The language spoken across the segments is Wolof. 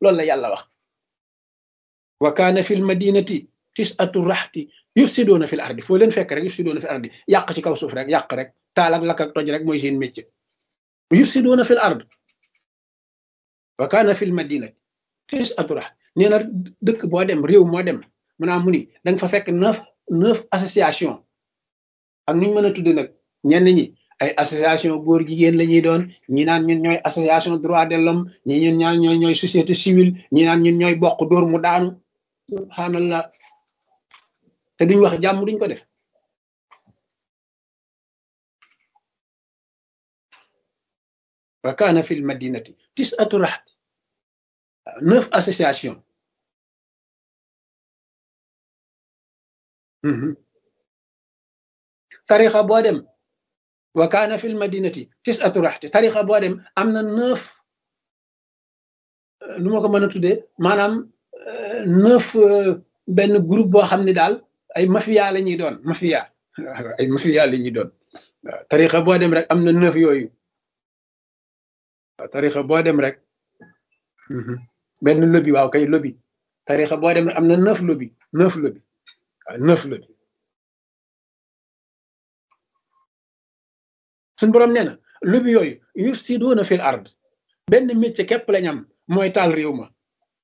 loolu la yàlla wax wa kaana fil madinati tisatu raxti yufsidoona fil ardi foo leen fekk rek yufsidoona fil ardi yàq ci kaw suuf rek yàq rek taal ak lakk ak toj rek mooy seen métier yufsidoona fil ard wa kaana fil madinati tisatu raxti nee na dëkk boo dem réew moo dem mu naa mu ni da nga fa fekk neuf neuf association ak nuñ mën a tudde nag ñenn ñi ay association góor jigéen la ñuy doon ñi naan ñun ñooy association droit de l'homme ñi ñun ñaan ñooy ñooy société civile ñi naan ñun ñooy bokk dóor mu daanu subhanallah te duñ wax jàmm duñ ko def wa kaana fil madinati tis'atu rahat neuf association tarixa boo dem wa kaana fil madinati tis'atu raxti tarixa boo dem am na neuf nu ma ko mën a tuddee maanaam neuf benn groupe boo xam ne daal ay mafia la ñuy doon mafia ay mafia la ñuy doon waaw tarixa boo dem rek am na neuf yooyu waaw tarixa boo dem rek benn lobby waaw kay lobby tarixa boo dem rek am na neuf lobby neuf lobby waaw neuf lobby suñ boroom nee na lobby yooyu yufsiduuna fil ard benn métier képp lañ am mooy taal réew ma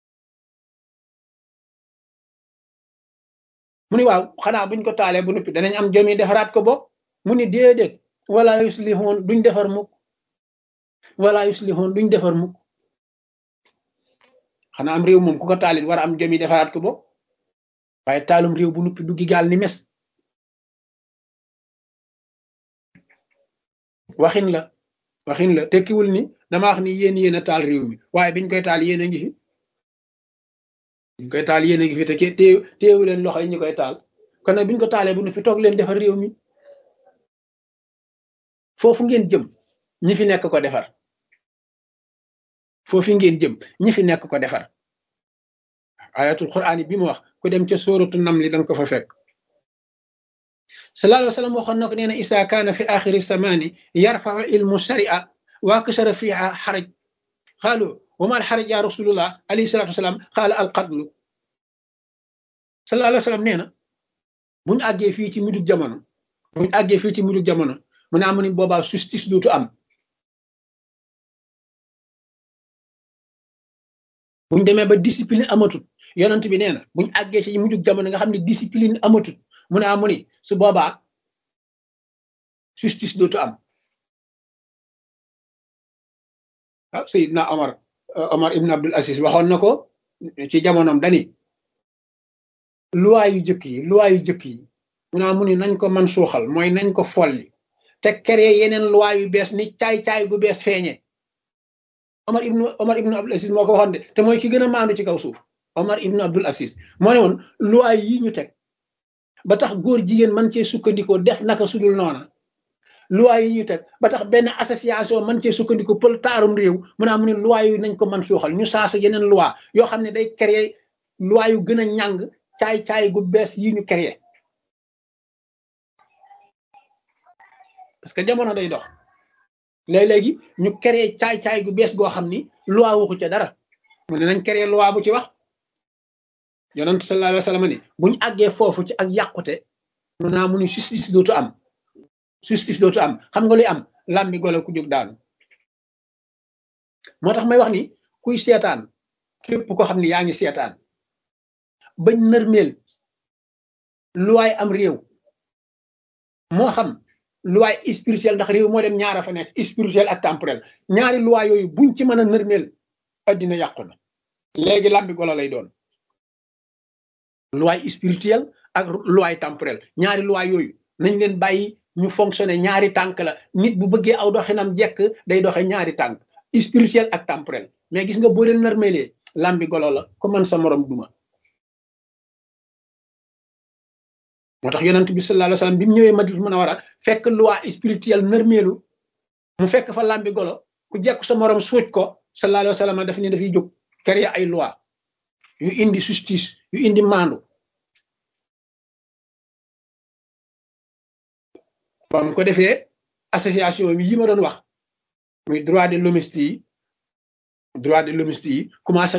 mu ni waaw xanaa buñ ko taalee bu noppi danañ am jomi defaraat ko bopp mu ni déedéet wala yuslihoon duñ defar mukk wala yuslihoon duñ defar mukk xanaa am réew moom ku ko taalit war a am jomi defaraat ko bopp waaye taalum réew bu noppi duggi gaal ni mes waxin la waxin la tekkiwul ni dama wax ni yéen yéen a taal réew mi waaye biñ koy taal yéen a ngi fi biñ koy taal yéen a ngi fi te téew téewu leen loxo yi ñu koy taal kon nag biñ ko taalee bu noppi toog leen defar réew mi foofu ngeen jëm ñi fi nekk ko defar foofu ngeen jëm ñi fi nekk ko defar ayatul quraan bi mu wax ku dem ca sóoratu nam li danga ko fa fekk sallallahu alayhi wa sallam waxoon na ko nee na isa kaana fi axiri samaani yarfau ilmu sharia wa kashara fiha xaraj xaalu wa ma alxaraj ya rasulullah alayhi salatu wasalaam xaala alqadlu sallallahu alayhi wa sallam nee na buñu àggee fii ci mujjug jamono buñu àggee fii ci mujjug jamono mu ne amu ni boobaa justice dootu am buñ demee ba discipline amatut yonent bi nee na buñ àggee ci mujjug jamono nga xam ne discipline amatut mu ne amu ni su boobaa justice dootu am waaw Seydina Omar Omar ibn Abdul Aziz waxoon na ko ci jamonoom dani loi yu jëkk yi loi yu jëkk yi mu ne amu ni nañ ko man suuxal mooy nañ ko folli te créer yeneen loi yu bees ni caay-caay gu bees feeñe Omar ibnu Omar ibnu Abdul Aziz moo ko waxoon de te mooy ki gën a maandu ci kaw suuf Omar ibnu Abdul Aziz moo ne woon loi yi ñu teg ba tax góor jigéen man cee sukkandikoo def naka sudul noona loi yi ñu teg ba tax benn association man cee sukkandiko pël taarum réew mu naa mu ne loi yu nañ ko man suuxal ñu saasa yeneen loi yoo xam ne day créer loi yu gën a ñàng caay-caay gu bees yi ñu créer parce que jamono day dox léeg-léegi ñu créer caay-caay gu bees goo xam ni loi waxu ca dara mu ne nañ créer loi bu ci wax yonent sallallahu alayhi wa sallam ni buñu àggee foofu ci ak yàqute mun naa mu ni justice dootu am justice dootu am xam nga luy am làmbi golo ku jóg daanu moo tax may wax ni kuy seetaan képp ko xam ni yaa ngi seetaan bañ nërmeel luwaay am réew moo xam luwaay spirituel ndax réew moo dem ñaara fa nekk spirituel ak temporel ñaari luwaay yooyu buñ ci mën a nërmeel addina yàqu na léegi làmbi golo lay doon loi spirituelle ak loi temporelle ñaari loi yooyu nañ leen bàyyi ñu fonctionner ñaari tànk la nit bu bëggee aw doxinam jekk day doxe ñaari tànk spirituel ak temporel mais gis nga boo leen narmelee lambi golo la ko man sa morom duma moo tax yonent bi sallallahu alayhi wasallam bi mu ñëwee Madina Munawara fekk loi spirituelle narmeelu mu fekk fa lambi golo ku jekk sa morom suuj ko sallallahu alayhi wasallam daf ni dafay jóg créer ay loi yu indi justice yu indi maandu ba mu ko defee association yi ma doon wax muy droit de l'hommiste yi droit de l'hommiste yi commencé